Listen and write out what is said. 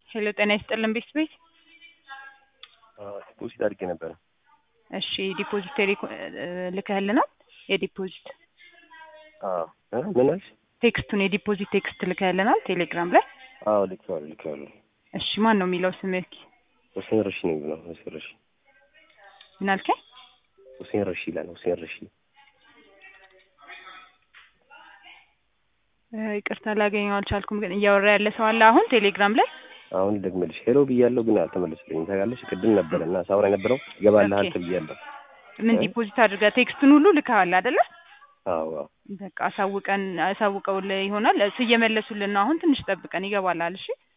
ሄሎ ጤና ይስጥልን ቤት ቤት ዲፖዚት አድርጌ ነበረ። እሺ ዲፖዚት ቴሌኮ- ልከህልናል? የዲፖዚት አዎ እ ምን አልሽ? ቴክስቱን የዲፖዚት ቴክስት ልከህልናል ቴሌግራም ላይ? አዎ ልኬዋለሁ ልኬዋለሁ። እሺ ማን ነው የሚለው ስምህ? ሁሴን ረሺ ነው የሚለው ሁሴን ረሺ ምን አልከኝ? ሁሴን ረሺ ይላል ሁሴን ረሺ እ ይቅርታ ላገኘው አልቻልኩም። ግን እያወራ ያለ ሰው አለ አሁን ቴሌግራም ላይ? አሁን ደግመልሽ ሄሎ ብያለሁ ግን አልተመለስልኝም። ታውቃለሽ ቅድም ነበረ እና ሳውራ የነበረው ይገባልሃል ኦኬ። ተብያለሁ። ምን እ? ዲፖዚት አድርገህ ቴክስቱን ሁሉ ልከሃል አይደለ? አዎ አዎ በቃ አሳውቀን አሳውቀውልህ ይሆናል። እሱ እየመለሱልን ነው። አሁን ትንሽ ጠብቀን ይገባላል። እሺ